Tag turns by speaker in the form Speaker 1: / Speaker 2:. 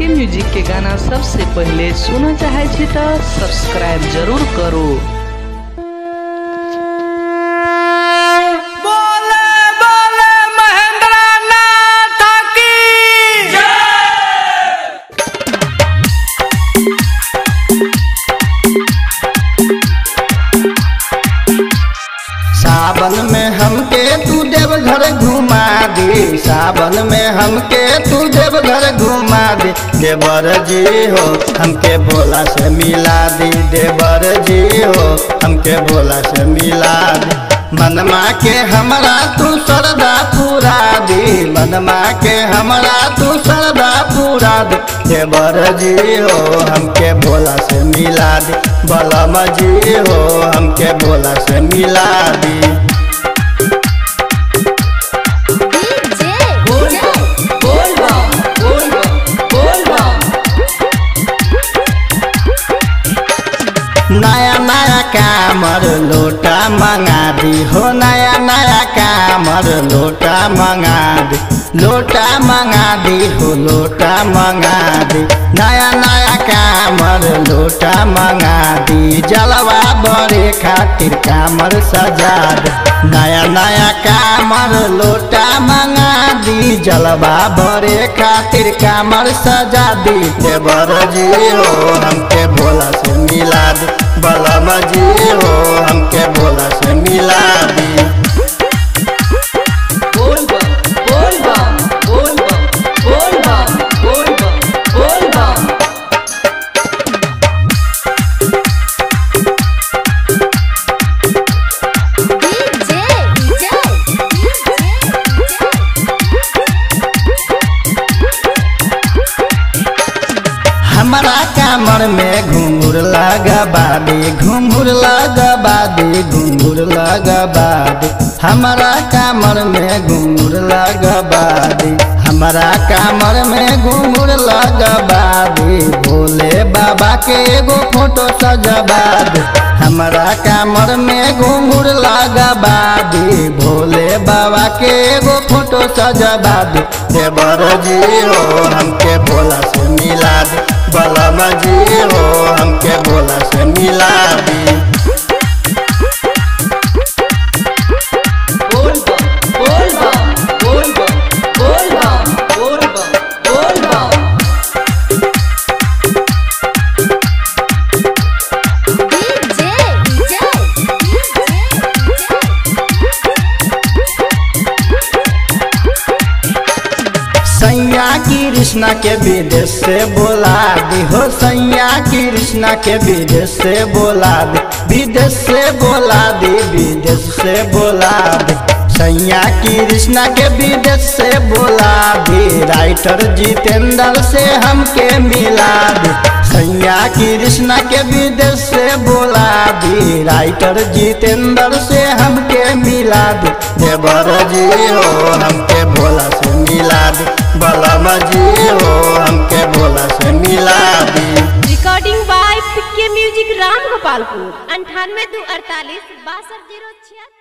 Speaker 1: music के गाना सबसे पहले सुनऽ चाहै छी तऽ सब्सक्राइब जरूर करू
Speaker 2: बोले बोले महेंद्र नाथ की
Speaker 3: सावन में हमके तू देवघर घुमा दे सावन में हमके तू देवघर घुमा दे देवर जी हो हमके भोला से मिला दे देवर जी हो हमके भोला से मिला दे मनमा के हमरा तू श्रद्धा पूरा दे मनमा के हमरा तू श्रद्धा पूरा दे देवर जी हो हमके भोला से मिला दे बलम जी हो हमके भोला से मिला दी नया नया कामर लोटा मंगा दी हो नया नया कामर लोटा मंगा दी लोटा मंगा दी हो लोटा मंगा दी नया नया कामर लोटा मंगा दी जलवा बड़े खातिर कामर सजा दे नया नया कामर लोटा मंगा दी जलवा बड़े खातिर कामर सजा दी देवर जी हो हमके भोला से मिला दी बलम जी हो हमके भोला से मिला दी हमारा कामर में घुंघुर लगबा दे घुंघुर लगबा दे घुंघुर लगबा दे हमारा कामर में घुंघुर लगबा दे हमारा कामर में घुंघुर लगबा दे भोले बाबा के एगो फोटो सजबा दे हमारा कामर में घुंघुर लगबा दे भोले बाबा के एगो फोटो सजबा दे देवर जी हो हमके भोला से मिला दे बलम जी हो हमके भोला से मिला दी सैया कृष्णा के विदेश से बोला दी हो सैया कृष्णा के विदेश से बोला दी विदेश से बोला दी विदेश से बोला दी सैया कृष्णा के विदेश से बोला दी राइटर जितेंद्र से हमके मिला दी सैया कृष्णा के विदेश से बोला दी राइटर जितेंद्र से हमके मिला दी देवर जी हो हमके भोला से मिला दी बलम जी हो हमके भोला से मिला दी
Speaker 4: recording by PK music Ram Gopalpur अंठानवे दो अड़तालीस बासठ जीरो छियासी